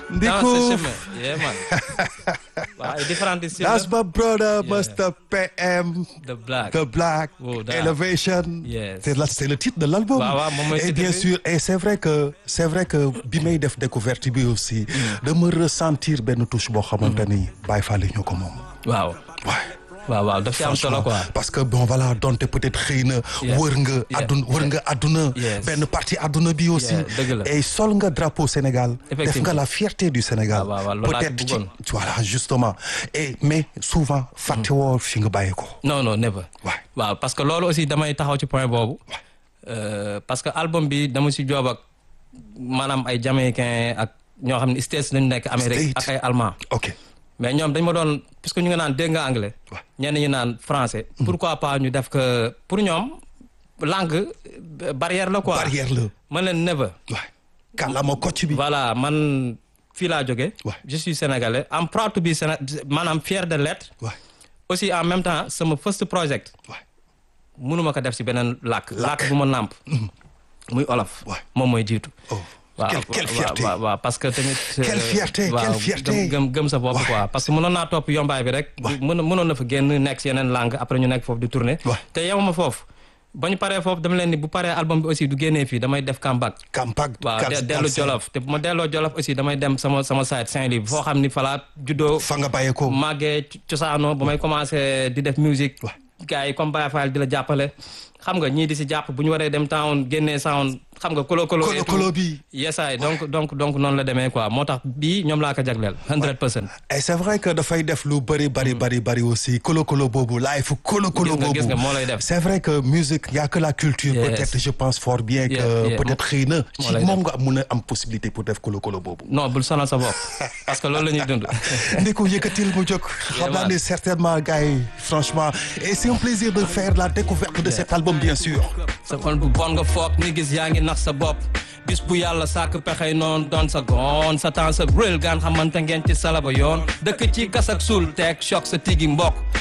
dans Ndiku. ce chemin yeah man waaw ay différentes styles That's my brother, Yeah. Mr. PM. de black The Black Oh, that. Elevation. Yes. C'est la- c'est le titre de l'album. Waaw, waaw, moom mooy Et titre bien bi. sûr, et c'est vrai que c'est vrai que bi may def découverte bi aussi, de me ressentir benn touche boo xamante ni Baye Fall yi ñoo ko moom. waaw Ouais. waaw waaw daf ci am solo quoi parce que bon voilà donte peut-être xëy na Yeah. wër nga Yeah. adduna wër nga adduna Yes. benn partie adduna bi aussi Yeah, dëgg la. et sol nga drapeau Sénégal def nga Effectivement. la fierté du Sénégal waaw, waaw, loolu laa ci peut-être ci bëggoon. voilà justement et mais souvent fàtte woo fi nga bàyyi ko non non never Ouais. waaw parce que loolu aussi damay taxaw ci point boobu Euh, parce que album bi dama si joob ak maanaam ay jamaïcain ak ñoo xam ne States lañu nekk Amérique States. ak ay allemand ok mais ñoom dañ ma doon puisque ñu nga naan dégg nga anglais Ouais. ñenn ñu naan français pourquoi pas ñu def que pour ñoom langue euh, barrière la quoi barrière la man leen never waay kàllaama kocc bi voilà man fii laa jóge Ouais. je suis sénégalais am proud to be Séné maanaam fier de l'être waay aussi en même temps sama first project waay mënuma ko def si beneen làkk làkk bu ma nàmp muy olof Ouais. moom mooy jiitu oh waaw quelle quelle waaw, fierté waaw waaw parce que tamit Quelle euh, fierté, waaw, quelle fierté. gëm gëm gëm sa bopp Ouais. quoi parce que mënoon naa topp yombaay bi rek Ouais. mën mënoon na fa génn nekk si yeneen langue après ñu nekk foofu di tourner Ouais. te yemuma foofu ba ñu paree foofu dama leen ni bu paree album bi aussi du génnee fii damay def comeback Kampag waaw Gal- de- dellu Galsen. Jolof te bu ma delloo Jolof aussi damay dem sama sama site Saint-Louis foo xam ni falaa juddoo fa nga bàyyee ko màggee co- cosaanoo ba may commencé di def musique Ouais. gars yi comme Baye Fall di la jàppale xam nga ñii di si jàpp bu ñu waree dem town génnee sound xam nga kolo kolo kolo kolo bi yesaay donc donc donc noonu la demee quoi moo tax bii ñoom laa ko jagleel 100 percent et c'est vrai que dafay def lu bëri bëri bëri bëri aussi kolo kolo boobu live kolo kolo Gis nga- boobu gis nga moo lay def. c'est vrai que musique y a que la culture Yes. peut-être je pense fort bien que Yeah, yeah. peut-être xëy na ci lay moom nga mun a am possibilité pour def kolo kolo boobu non bul sonal sa bopp parce que loolu la ñuy dund Ndeko yëkkatil mu jóg xam naa ne certainement gars yi franchement et c'est un plaisir de faire la découverte de cet album bien sûr sa xol bu bon nga foog ni gis yaa ngi nax sa bopp bis bu yàlla sàkk pexey noonu doon sa goon sa temps sa réel gaan xamante ngeen ci salaba yoon dëkk ci gas ak suul teg choc sa tigi mbokk